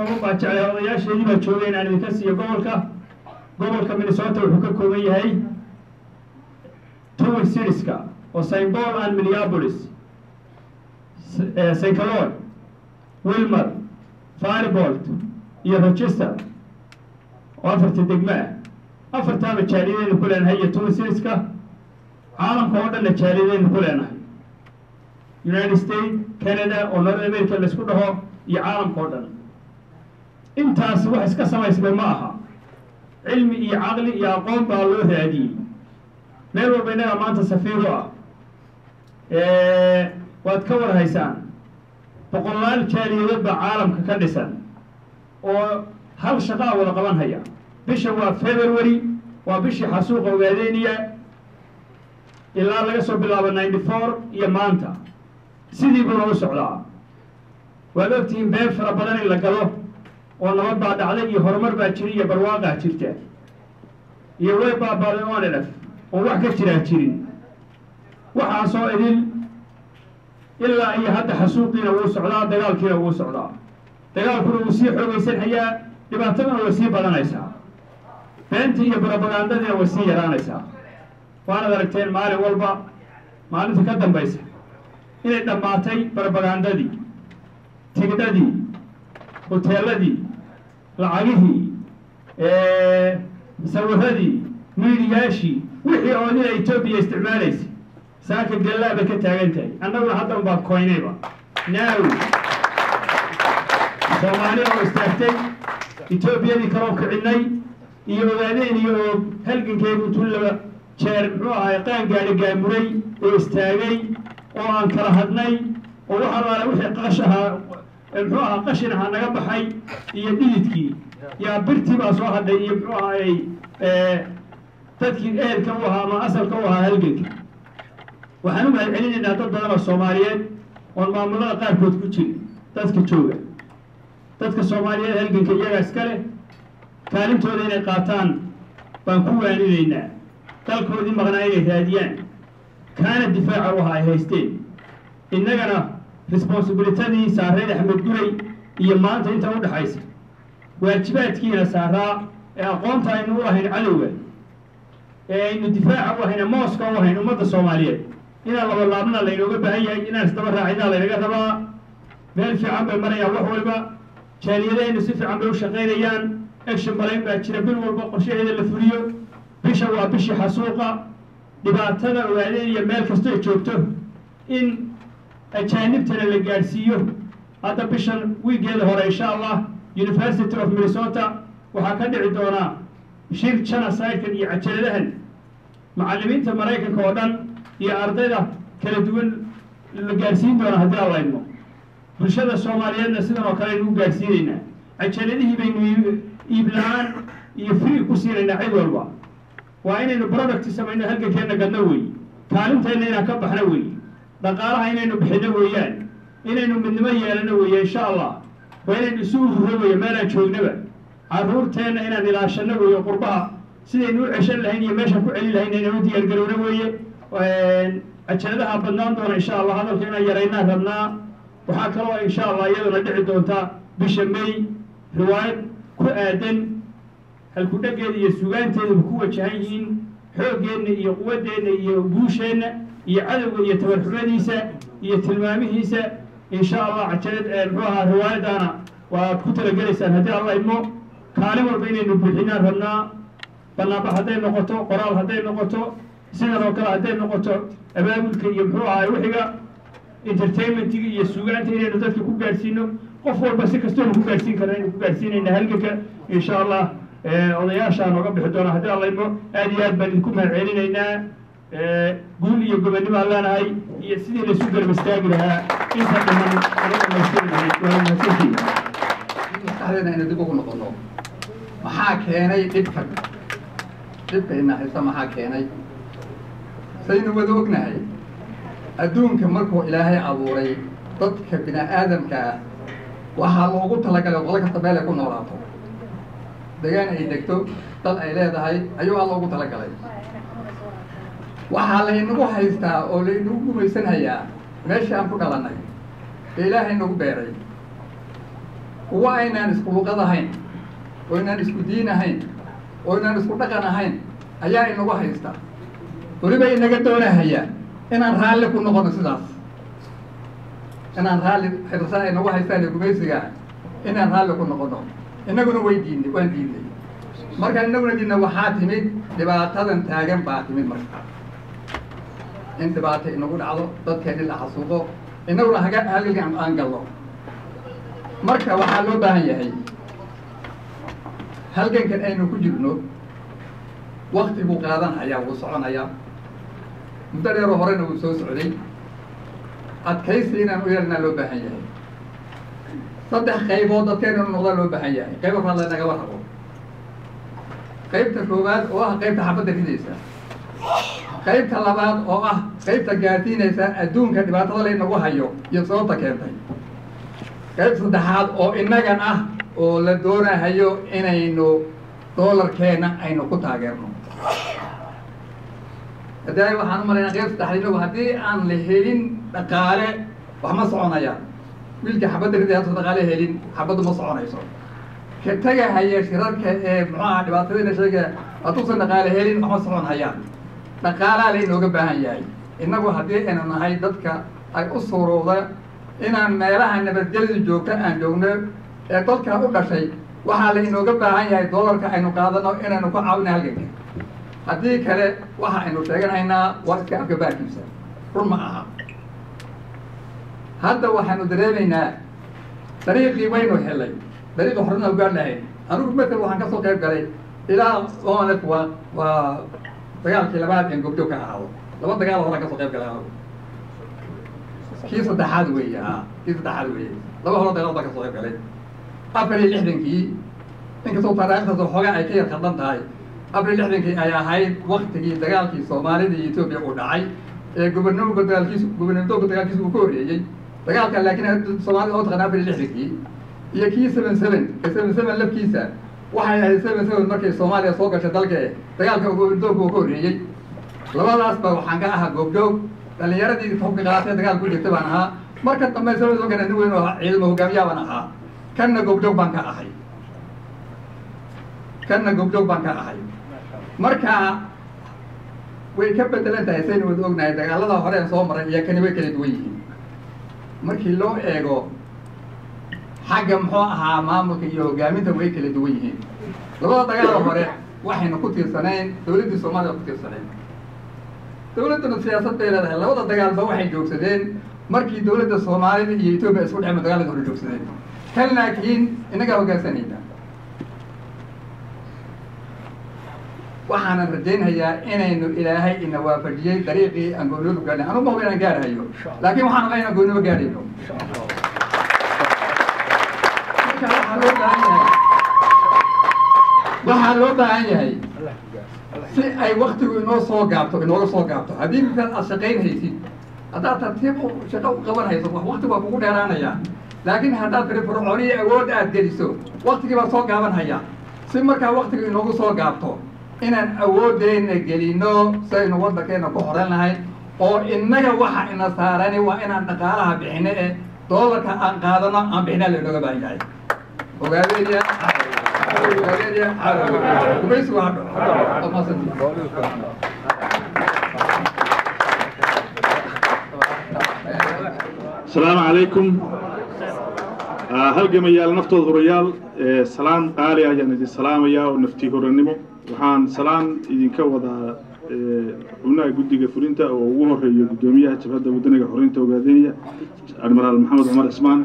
oogu baajeclay odayaasheedii baa joogay inaan idinka siiyo gobolka gobolka minnesota wuxuu ka kooban yahay twin citieska oo st paul and minneapolis st caloy wilmer firebolt iyo rochester oo afarta degmo ah afartaaba jaaliyadaynu ku leenahay iyo twin citieska caalamka oo dhanna jaaliyadaynu ku leenahay united states canada oo north america laisku dhaho iyo caalamka oo dhan intaas wax iska samaysmay ma aha cilmi iyo caqli iyo aqoon baa loo raadiyey meel walba innaga maanta safiiro ah waad ka war haysaan boqolaal jaaliyadood baa caalamka ka dhisan oo hal shaqaa wada qaban haya bisha waa february waa bishii xasuuqa ogaadeynaya ilaa laga soo bilaabo ninety four iyo maanta sidii buuna u socdaa waad ogtihiin been fara badan in la galo oo nabad baa dhacday iyo horumar baa jira iyo barwaaqaa jirta iyo way baabaaday oon elef oon wax ka jiraa jirin waxaasoo idin ilaa iyo hadda xasuuqiina wuu socdaa dagaalkiina wuu socdaa dagaalkuna wuu sii xoogaysan hayaa dhibaataduna way sii badanaysaa beentii iyo barobagandadiina way sii yaraanaysaa waanad aragteen maalin walba maalinta ka dambaysa inay dhammaatay barobagandadii tigdhadii hoteeladii lacagihii sawiradii miidiyaashii wixii oo dina etoobiya isticmaalaysa saaka gallaa bay ka taagan tahay annaguna hadda unbaa koynayba naaw soomaaliya oo istaagtay etoobiyadii kaloo kicinay iyo ogaadeen iyo oo halgankeedu intuu laba jeer muxuu ahay qaan gaadhi gaamuray oo istaagay oo aan kala hadnay oo wax allaale wixii qash ahaa muxuu ahaa qashin ahaa naga baxay iyo dhididkii yaa birtii baa soo hadhay iyo muxuu ahaayey dadkii ehelka u ahaa ama asalka u ahaa halganka waxaan u mahad celinaynaa dad badan oo soomaaliyeed oon maamulada qaarkood ku jirin dadka jooga dadka soomaaliyeed halganka iyagaa iska leh kaalintooda inay qaataan baan ku waaninaynaa dalkoodii maqnaa inay raadiyaan kaana difaaca u ahaa ay haysteen innagana responsibilitadii saareed axmed guray iyo maanta inta u dhexaysa waajibaadkiina saaraa ee aqoonta aynu u lahayn cadowga ee aynu difaaca u ahayn mooska u ahayn ummadda soomaaliyeed inaan labalaabna laynooga baahan yahay inaan isdaba raacinaa laynaga rabaa meel fiican bay marayaan wax waliba jaaliyadahaynu si fiican bay u shaqaynayaan action balayn baa jira bil walba qorshaheeda la fuliyo bisha waa bishii xasuuqa dhibaatada ogaadeen iyo meel kastoo joogto in ajaanibtana la gaadhsiiyo hadda bishan wiigeeda hore insha allah university of minnesota waxaa ka dhici doonaa shir genocide-kan iyo cajaladahan macallimiinta maraykanka oo dhan iyo ardayda kala duwan la gaadhsiin doona haddii aan laydmo bulshada soomaaliyeedna sidan oo kale aynu u gaadhsiinaynaa cajaladihii baynu iib la-aan iyo free ku siinaynaa cid walba waa inaynu product samayno halgankeenna gadno weeye kaalinteenna inaan ka baxno weeye dhaqaalaha inaynu bixino weeyaan inaynu midnimo yeelano weeye insha allah waa inaynu isu ururo weeye meelaan joognaba carruurteenna inaan ilaashano weeye qurbaha sidaynu u ceshan lahayn iyo meeshaan ku celin lahayn inaynu u diyaargarowno weeye cajaladaha badnaan doona insha allah hadalka inaan yaraynaan rabnaa waxaa kaloo insha allah iyaduna dhici doonta bisha may riwaayad ku aadan halkudhageeda iyo sugaanteedaba ku wajahan yihiin xooggeenna iyo quwaddeenna iyo guusheenna iyo cadowga iyo tabarxumadiisa iyo tilmaamihiisa insha allah cajalad muxuu ahaa riwaayaddaana waad ku talagelaysaan haddii alla idmo kaalin walba inaynu buuxinaan rabnaa banaanbax hadday noqoto qoraal hadday noqoto sidan oo kale hadday noqoto abaabulka iyo muxuu ahay wixiga entertainmentiga iyo sugaanta inaynu dadka ku gaadhsiino qof walba si kastoonu ku gaadhsiin karna aynu ku gaadhsiinayna halganka insha allah odayaashaa nooga bixi doona haddii alla idmo aad iyo aad baan idinku mahad celinaynaa guul iyo gobonnimaan leenahay iyo sidii laysu garab istaagi lahaa inta dhiman ana dhamaystiri lahayd waa mahadsantihi maskaxdeena aynu dib ugu noqono maxaa keenay dhibkan dhibkayna haysa maxaa keenay saynu wada ognahay adduunka markuu ilaahay abuuray dadka bini aadamka ah waxaa loogu talagalay qolo kasta meel ay ku noolaato degaan ay degto dad ay leedahay ayuu a loogu talagalay waxaa laynagu haystaa oo laynagu gumaysan hayaa meeshii aan ku dhalannay ee ilaahay nagu beeray kuwa aynaan isku luqad ahayn oo inaan isku diin ahayn oo inaan isku dhaqan ahayn ayaa inagu haysta weliba inaga doonahaya inaan raalli ku noqono sidaas inaan raalli xirsa ay nagu haystaan gumaysiga inaan raalli ku noqono inaguna way diidnay waan diidnay markaan inaguna diidna waxaa timid dhibaatadan taagan baa timid marka in dhibaato inagu dhacdo dadkeeni la xasuuqo inaguna haga halgan aan galno marka waxaa loo baahan yahay halgankan aynu ku jirno wakti buu qaadanhayaa wuu soconayaa muddo dheeroo horena wuu soo socday adkaysi inaan u yeelnaa loo baahan yahay saddex qaybood dadkeena inu noqdaa loo baahan yahay qayb afraad laynagaba rabo qaybta koowaad oo ah qaybta xabadda ridaysa qaybta labaad oo ah qaybta gaarsiinaysa adduunka dhibaatada laynagu hayo iyo sababta keentay qayb saddexaad oo innagan ah oo la doonahayo inaynu doolarkeena aynu ku taageerno haddii waxaan u malaynaa qayb saddexaad inagu haddii aan la helin dhaqaale wax ma soconayaan wiilka xabadda riday hadduusan dhaqaale helin xabaddu ma soconayso ka tegahaya shirarka ee muxuaha dhibaatadayna sheegaya hadduusan dhaqaale helin wax ma socon hayaan dhaqaalaa laynooga baahan yahay innagu haddii aynu nahay dadka ay u suurowda inaan meelaha nabadgelyadu joogta aan joogno ee dalka u dhashay waxaa laynooga baahan yahay doolarka aynu qaadano inaynu ku caawina halganka haddii kale waxa aynu sheeganaynaa waa iska afgabaarkiisa run ma aha hadda waxaanu dareemaynaa dariiqii waynu helay dariiqi horena u gaar lahayn anigu matal waxaan kasoo qayb galay ilaa onf waa waa dagaalkii labaad en gobjoog ka ahaado laba dagaal horaan kasoo qayb galay anigu kii saddexaad weeye a kii saddexaad weeye laba horo dagaal baan kasoo qayb galay afar iyo lixdankii inkastoo taariikhdaas xoogaa ay ka yar khaldan tahay afar iyo lixdankii ay ahayd waktigii dagaalkii soomaalida iyo etoobiya uu dhacay ee gobernamka dagaalkiisu gobernamtooka dagaalkiisa uu ka horreeyey dagaalka laakiin soomaalida oo taqana afar iyo lixdankii iyo kii seven seven ee seven seven lafkiisa waxay ahayd seven seven markay soomaaliya soo gashay dalka e dagaalka gobernamtooka uu ka horreeyey labadaas ba waxaan ka ahaa goobjoog dhalinyaradii hubka qaatee dagaal ku jirtay baan ahaa marka dambe seven seven kana nin weyn oo ciidamo hogaamiyaa baan ahaa kanna goobjoog baan ka ahay kanna goobjoog baan ka ahay marka way ka bedelan tahay saynu wada ognahay dagaalada hore en soo maray iyo kani way kala duwan yihiin markii loo eego xagga muxuu ahaa maamulka iyo hogaaminta way kala duwan yihiin labada dagaal hore waxaynu ku tiirsanayn dawladdii soomaaliya ku tiirsanayn dawladduna siyaasad bay leedahay labada dagaalba waxay joogsadeen markii dawladda soomaalida iyo etoobiya isku dhexma dagaalada hore joogsadeen kan laakiin inagaa hoggaansanayna waxaanan rajaynhayaa inaynu ilaahay ina waafajiyey dariiqii aan goonoodu gaadhay anu mahuba inaan gaarhayo laakiin waxaan oga inaan goonooba gaadhayno marka waxaa loo baahan yahay waxaa loo baahan yahay si ay waktigu inoo soo gaabto inooga soo gaabto haddii misaal aad shaqayn haysid haddaad tartiib shaqo u qaban hayso wakti waa kugu dheeraanaya laakiin haddaad firfircooniyo awood aad geliso waktigii baa soo gaaban haya si markaa waktiga inoogu soo gaabto inaan awoodeenna gelino saynu waddankeena ku horan lahayn oo innaga waxa ina saarani waa inaan dhaqaalaha bixino ee doolarka aan qaadano aan bixinaa lainooga baahan yahay ogaadeeya ogaadeeya gumaysigu ha dhaco maasanti asalaamu calaykum halgamayaal naftooda horayaal salaan qaali ayaan idin salaamayaa oo naftii horannimo waxaan salaan idinka wadaa xubnaha guddiga fulinta oo ugu horeeyo guddoomiyaha jabhadda wadaniga xoreynta ogaadeenya admiraal maxamed cumar cismaan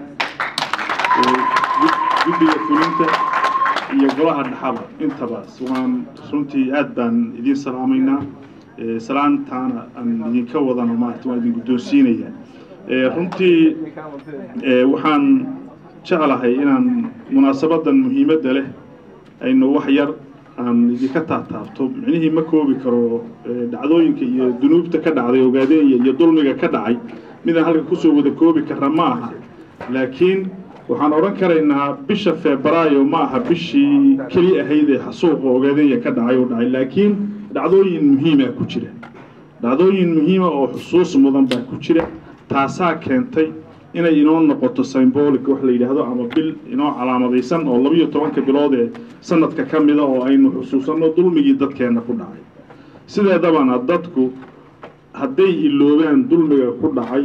guddiga fulinta iyo golaha dhaxaba intaba waan runtii aad baan idin salaamaynaa salaantaana aan idinka wadano maarata waan idin guddoonsiinayaa runtii waxaan jeclahay inaan munaasabadan muhiimadda leh aynu wax yar aan idinka taataabto micnihii ma koobi karo dhacdooyinka iyo dunuubta ka dhacday ogaadeenya iyo dulmiga ka dhacay midaan halka kusoo wada koobi kara ma aha laakiin waxaan odhan karaynaa bisha febraayo ma aha bishii keli ahayd ee xasuuqa ogaadeenya ka dhacay oo dhacay laakiin dhacdooyin muhiima ku jira dhacdooyin muhiima oo xusuus mudan baa ku jira taasaa keentay inay inoo noqoto symbolic wax la yidhaahdo ama bil inoo calaamadaysan oo labiyo tobanka bilood ee sanadka ka mida oo aynu xusuusanno dulmigii dadkeenna ku dhacay sideedabana dadku hadday iloobaan dulmiga ku dhacay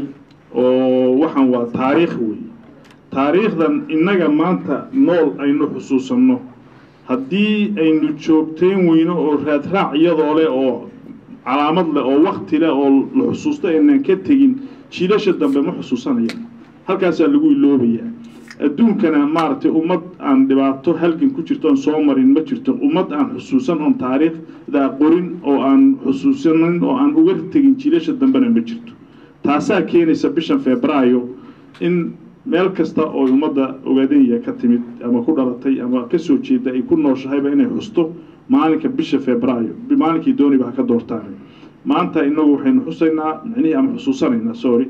oo waxaan waa taariikh wey taariikhdan innaga maanta nool aynu xusuusanno haddii aynu joogteen weyno oo raadraac iyadoo leh oo calaamad leh oo wakti leh oo la xusuusto aynaan ka tegin jiilasha dambe ma xusuusanayaan halkaasaa lagu iloobayaa adduunkana maaragtay ummad aan dhibaato halgan ku jirto oon soo marin ma jirto ummad aan xusuusan oon taariikhda qorin oo aan xusuusanin oo aan uga tegin jiilasha dambena ma jirto taasaa keenaysa bishan febraayo in meel kasta oo ummadda ogaadenya ka timid ama ku dhalatay ama ka soo jeeda ay ku nooshahayba inay xusto maalinka bisha febraayo maalinkii dooniba ha ka doortaan maanta inagu waxaynu xusaynaa micnihii ama xusuusanaynaa sorry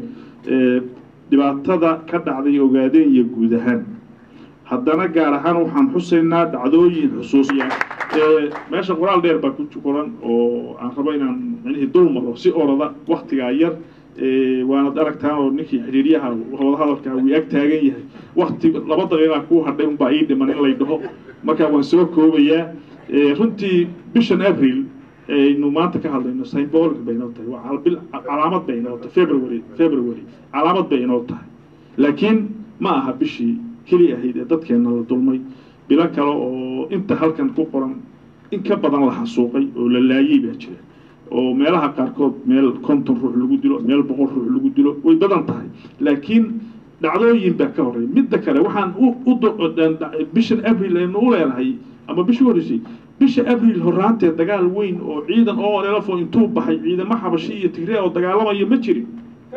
dhibaatada ka dhacday ogaadenya guud ahaan haddana gaar ahaan waxaan xusaynaa dhacdooyin xusuusiya meesha qoraal dheer baa ku qoran oo aan rabo inaan micnihii dul maro si orada waktigaa yar waanad aragtaa oo ninkii xidhiiryaha wadahadalka uu ag taagan yahay wakti laba daqiiqaa kuu hadhay unbaa ii dhiman in lay dhaho marka waan soo koobayaa runtii bishan abril aynu maanta ka hadlayno symbolic bay inoo tahay waa bil calaamad bay inoo tahay february february calaamad bay inoo tahay laakiin ma aha bishii keli ahayd ee dadkeenna la dulmay bilo kale oo inta halkan ku qoran in ka badan la xasuuqay oo la laayay baa jira oo meelaha qaarkood meel konton ruux lagu dilo meel boqol ruux lagu dilo way badan tahay laakiin dhacdooyin baa ka horreeya midda kale waxaan u bishan abril aynu u leenahay ama bishii horreysay bisha abril horaantee dagaal weyn oo ciidan oo elefo intuu baxay ciidamo xabashi iyo tigre oo dagaalamaya ma jirin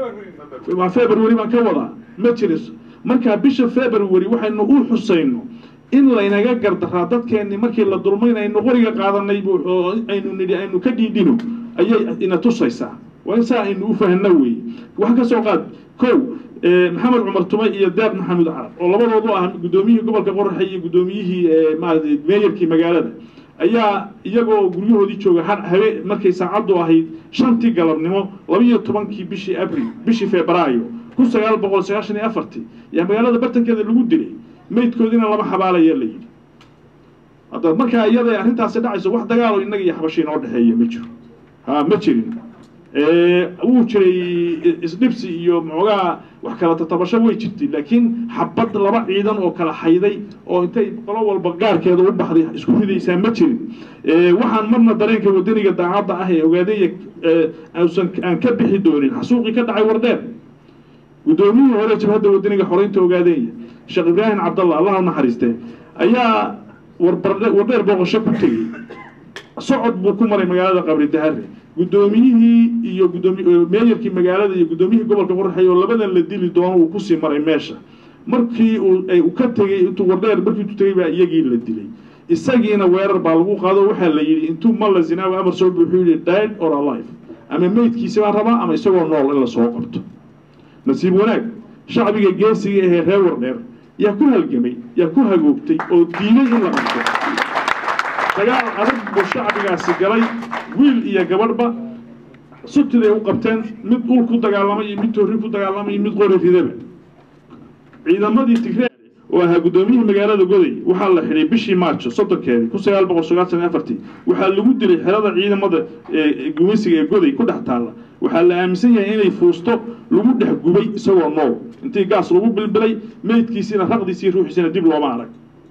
waa february baan ka wadaa ma jirin marka bisha february waxaynu u xusayno in laynaga gardaraa dadkeenni markii la dulmayn aynu qoriga qaadanay oo aynu nidhi aynu ka dhiidhino ayay ina tusaysaa waa in saa aynu u fahno weeye wax ka soo qaad kow maxamed cumar tume iyo deeq maxamuud carab oo labadoodu ah guddoomiyihii gobolka qoraxe iyo guddoomiyihii maarata meeyarkii magaalada ayaa iyagoo guryahoodii jooga habe markay saacaddu ahayd shantii galabnimo labiiyo tobankii bishii abril bishii febraayo kun sagaal boqol sagaashan iyo afartii yaa magaalada bartankeeda lagu dilay maydkoodina lama xabaalaya la yidhi hadda markaa iyada arrintaasi dhacayso wax dagaalo innaga iyo xabashi inoo dhexeeya ma jiro ha ma jirin wuu jiray isdhibsi iyo moogaa wax kala tatabasho way jirtay laakiin xabad laba ciidan oo kala hayday oo intay qolo walba gaarkeeda u baxday isku ridaysaa ma jirin waxaan marna dareenka wadaniga daacadda ah ee ogaadeeya ausan aan ka bixi doonin xasuuqii ka dhacay wardheer guddoomiyihii hore jabhadda wadaniga xoreynta ogaadeeya sheekh ibraahim cabdallah allah naxariiste ayaa warbardhe wardheer booqasho ku tegey socod buu ku maray magaalada qabri dahare guddoomiyihii iyo gudoomi meeyarkii magaalada iyo guddoomiyihii gobolka qoraxay oo labadan la dili doono uu kusii maray meesha markii uu ka tegey intuu wardheer markii intuu tegey baa iyagii la dilay isagiina weerar baa lagu qaado waxaa la yidhi intuu malla zinaawi amar soo buuxuu yidhi died or alive ama meydkiisi baa rabaa ama isagoo nool in la soo qabto nasiib wanaag shacbiga geesiga ahee reer wardheer yaa ku halgamay yaa ku hagoogtay oo diiday in la qabto dagaal adag buu shacbigaasi galay wiil iyo gabadhba sutiday u qabteen mid ul ku dagaalamay iyo mid toorri ku dagaalamay iyo mid qori ridaba ciidamadii tigree oo ahaa guddoomiyihii magaalada goday waxaa la xidhay bishii maarjo soddonkeedii kun sagaal boqol sagaashan iyo afartii waxaa lagu dilay xerada ciidamada gumeysiga ee goday ku dhex taalla waxaa la aaminsan yahay inay fuusto lagu dhex gubay isagoo nool intii gaas lagu bilbilay meydkiisiina raqdiisii ruuxiisina dib looma arag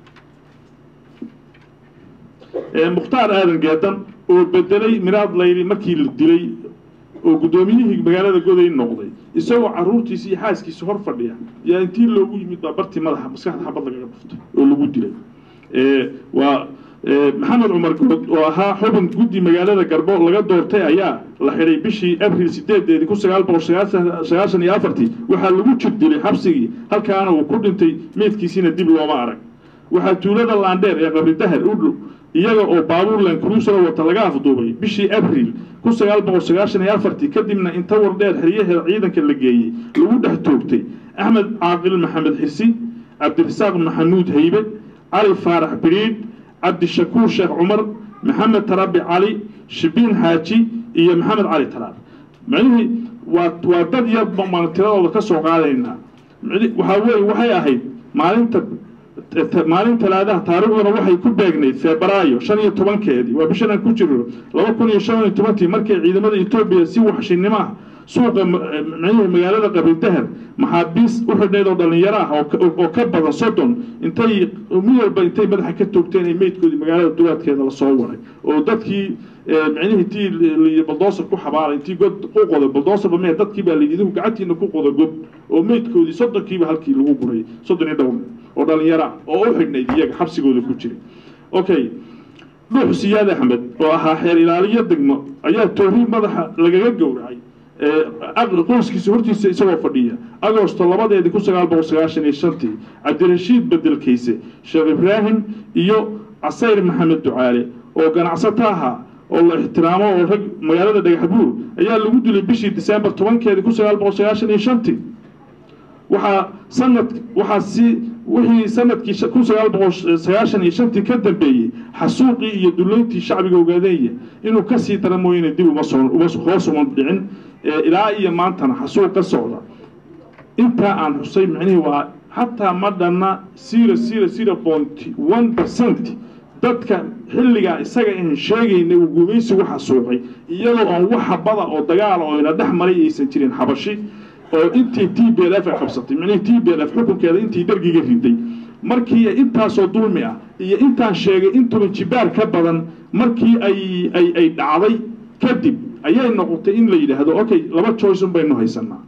mukhtaar aadan geedan oo bedelay miraad layli markii la dilay oo guddoomiyihii magaalada goday noqday isagoo caruurtiisi iyo xaaskiisa hor fadhiya yaa intii loogu yimid baa bartii madaxa maskaxda xabad lagaga dhuftay oo lagu dilay waa maxamed cumar good oo ahaa xubin guddi magaalada garbo laga doortay ayaa la xidhay bishii abril sideedeedii kun sagaal boqol sagaashan iyo afartii waxaa lagu jir dilay xabsigii halkaana uu ku dhintay meydkiisiina dib looma arag waxaa tuulada laandheer ee qabri dahar u dhow iyaga oo baabuurland cruiser wata laga afduubay bishii abril kun sagaal boqol sagaashan iyo afartii kadibna inta wardheer xeryaheeda ciidanka la geeyey lagu dhex toogtay axmed caaqil maxamed xirsi cabdirasaaq maxamuud haybe cali faarax biriidh cabdishakuur sheekh cumar maxamed tarabi cali shibiin xaaji iyo maxamed cali talaal macnihii waa waa dad yar baan tiradooda ka soo qaadaynaa waxaa weeye waxay ahayd maalinta maalin talaadaha taariikhduna waxay ku beegnayd febraayo shan iyo tobankeedii waa bishan aan ku jirno laba kun iyo shan iyo tobantii markay ciidamada etoobiya si waxshinimo ah suuqa micnihii magaalada qabiildahar maxaabiis u xidhnayd oo dhallinyaro ah oo ka badan soddon intay mid walba intay madaxa ka toogteen ay meydkoodii magaalada duwaadkeeda lasoo waray oo dadkii micnihii tii liyi baldoosar ku xabaalay intii god ku qoday baldoosarba mee dadkii baa layidhi idigu gacantiina ku qoda god oo meydkoodii soddonkiiba halkii lagu guray soddon iyo dhowr oo dhallinyaro ah oo u xidhnayd iyaga xabsigooda ku jiray okay dhuux siyaad axmed oo ahaa xeer ilaaliyo degmo ayaa toori madaxa lagaga gowracay qoyskiisa hortiisa isagoo fadhiya agosto labadeedii kun sagaal boqol sagaashan iyo shantii cabdirashiid bedelkayse sheekh ibraahim iyo casayr maxamed ducaale oo ganacsato ahaa oo la ixtiraamo oo rag magaalada dhagaxbuur ayaa lagu dilay bishii disembar tobankeedii kun sagaal boqol sagaashan iyo shantii waxaa sanad waxaa si wixii sanadkii kun sagaal boqol sagaashan iyo shantii ka dambeeyey xasuuqii iyo duleyntii shacbiga ogaadeenya inuu kasii dara mooyane dib uma soo uma hoos uma dhicin ilaa iyo maantana xasuuq ka socda intaa aan xusay micnihii waa xataa ma dhanna zero zero zero point one percent dadka xilligaa isaga aan sheegaynay uu gumaysigu xasuuqay iyadoo aan wax habada oo dagaala oo ina dhex maray aysan jirin xabashi oo intii t b l f ay qabsatay micnihii t b l f xukunkeeda intii dargiga riday markii intaasoo dulmi ah iyo intaan sheegay intuba jibaar ka badan markii ay ay ay dhacday kadib ayay noqotay in la yidhaahdo okay laba choice un baynu haysanaa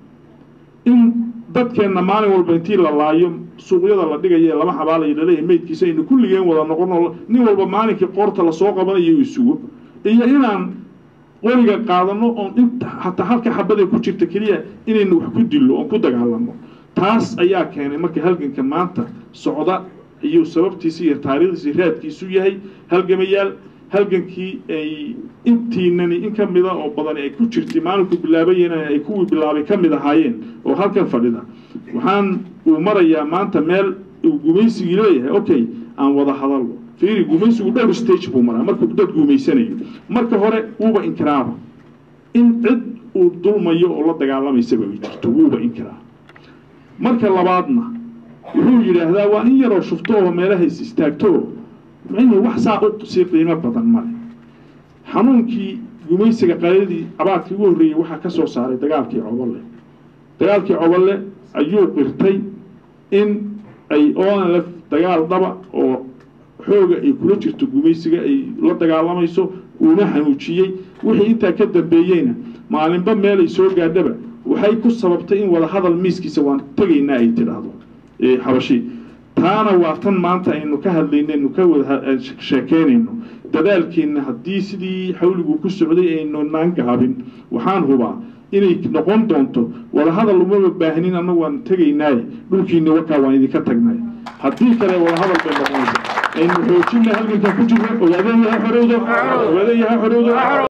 in dadkeenna maalin walba intii la laayo suuqyada la dhigayo ee lama xabaalayo laleeyahay meydkiisa aynu kulligeen wada noqono nin walba maalinkii qoorta lasoo qabanayo isugo iyo inaan qoriga qaadano oon inta hataa halka xabada ku jirta keliya inaynu wax ku dillo oon ku dagaalamo taas ayaa keenay marka halganka maanta socda iyo sababtiisa iyo taariikhdiisa raadkiisu yahay halgamayaal halgankii ay intiinani in ka mida oo badan ay ku jirtay maalinku bilaabayeen ay kuwii bilaabay ka mid ahaayeen oo halkan fadhida waxaan uu marayaa maanta meel uu gumaysigii leeyahay okay aan wada hadalno fiiri gumaysigu dhowr stage buu maraa markuu dad gumaysanayo marka hore wuuba inkiraaba in cid uu dulmayo oo la dagaalamaysaba ay jirto wuuba inkiraa marka labaadna wuxuu yidhaahdaa waa in yaroo shufto oo meelahays istaagto micnii wax saa u sii qiimo badan male xanuunkii gumaysiga qaladii abaadkii ugu horreeyey waxaa ka soo saaray dagaalkii coballe dagaalkii coballe ayuu qirtay in ay onlf dagaal dhaba oo xooga ay kula jirto gumaysiga ay la dagaalamayso uuna xanuujiyey wixii intaa ka dambeeyeyna maalinba meel ay soo gaadhaba waxay ku sababtay in wada hadal miiskiisa waan tegaynaa ay tidhaahdo xabashi taana waa tan maanta aynu ka hadlaynaynu ka wada sheekeynayno dadaalkeenna haddii sidii xawligu ku socday aynu naan gaabin waxaan hubaa inay noqon doonto wadahadal umaba baahnin annagu waan tegaynaaye dhulkiina wakaa waan idinka tagnay haddii kale wadahadal bay noqonaysa aynu xoojina halganka ku jirno ogaadeen yaha xorowdo ogaadeen yaha xorowdo